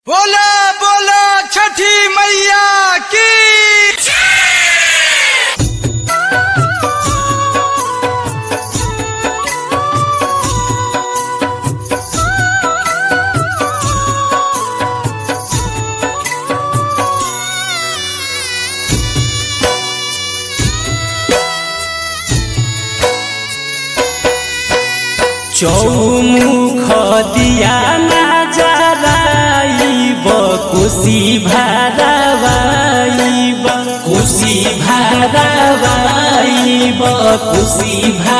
बोला बोला छठी मैया की चौमुख दिया ना जराइब कुशी भरवाइब कुशी भरवाइब कुशी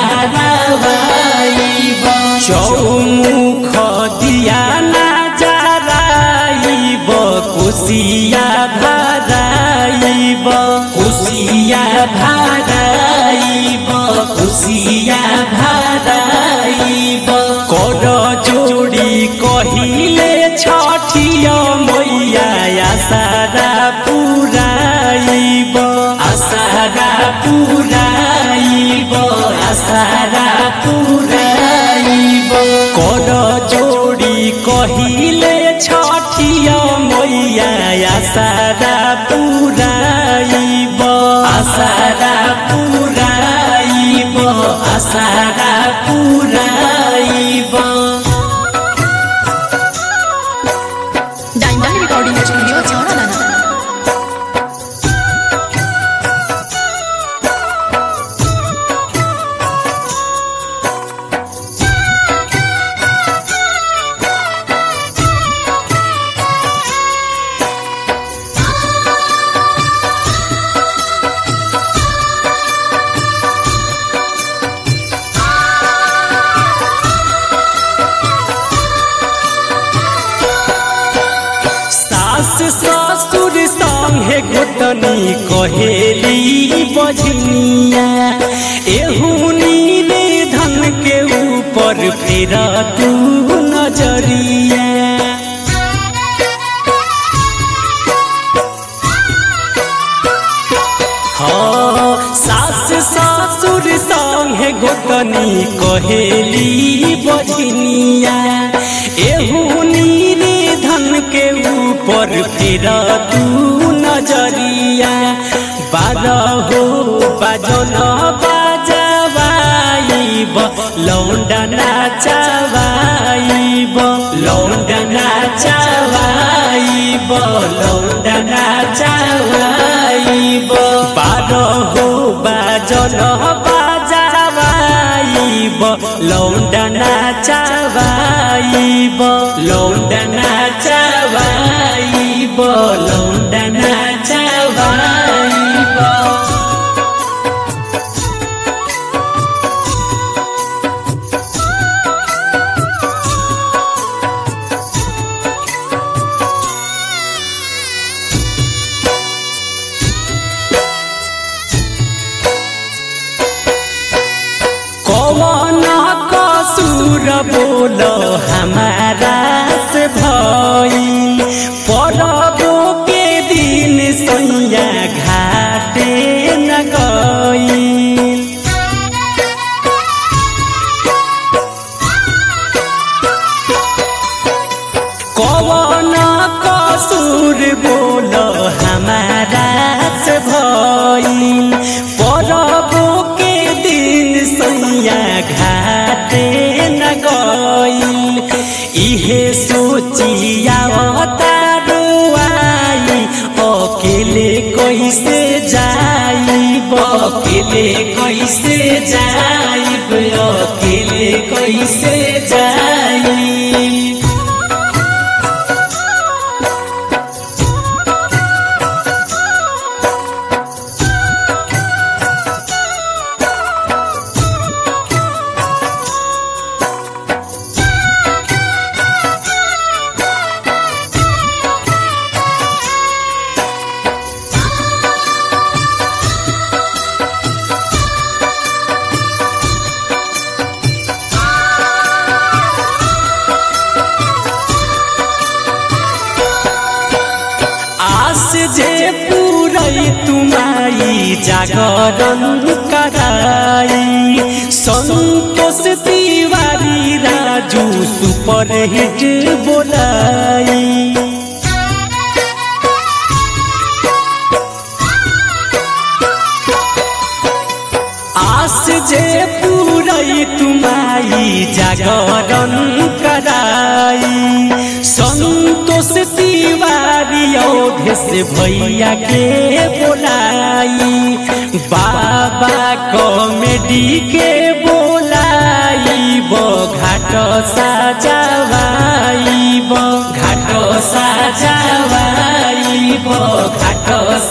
भरवाइब चौमुख दिया ना जराइब कुशिया भराइब कुशिया भराइब कुशिया भराइब कर जोड़ी कहिले छठिया मैया आसारा पुराइब आसारा पुराइब आसारा पुराइब कर जोड़ी कहिले छठिया मैया आसारा पुराइब आसारा पुराइब आसारा पुराइब डायमंड रिकॉर्डिंग स्टूडिओ छावणा सास ससुर संगे गोतनी कहेली बजनिया एहुनी रे धन के ऊपर फिर तू नजरिया हाँ, सास ससुर संगे गोतनी कहेली बजनिया एहुनी रे धन के ऊपर फिर तू नजरिया बारह हो बाजन बाजवाइब लौंडा नाचवाइब लौंडा नाचवाइब लौंडा नाचवाइब बारह हो बाजन बाजवाइब लौंडा नाचवाइब लौंडा नाचवाइब लौंडा नाचवाइब कौन कसूर बोल हमारा से भई परबो के दिन सैया घाटे न गई कौन कसूर बोल हमारा से भइल परबो के दिन सैया घाटे न गइल इहे सोचिया तारुआई अकेले कैसे जाइब अकेले कैसे जाइब अकेले कैसे जाइब आस जे पूरई तुमाई जागरण कराई संतोष तिवारी राजू सुपर हिट बोलाई संतोष तिवारी अवधे से भैया के बोलाई बाबा कॉमेडी के बोलाई बो घाट साजवाई बो घाट साजवाई बो घाट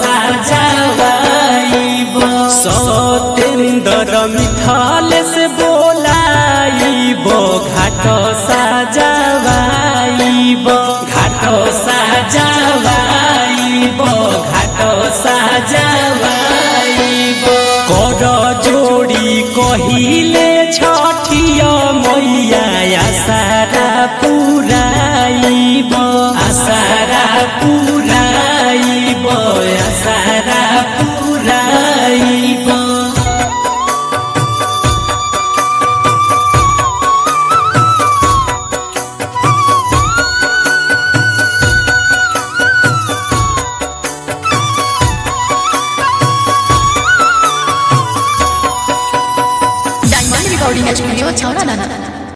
साजवाई बो सतेंद्र मिथल से बोलाई बो घाट साजवाई बो घाट साजवाई बो घाट साजवाई बो कर जोड़ी कहिले छठिया मैया आसारा पुराइब आसारा पुराइब आसारा पुराइब डायमंड रिकॉर्डिंग स्टूडियो छौरा नाना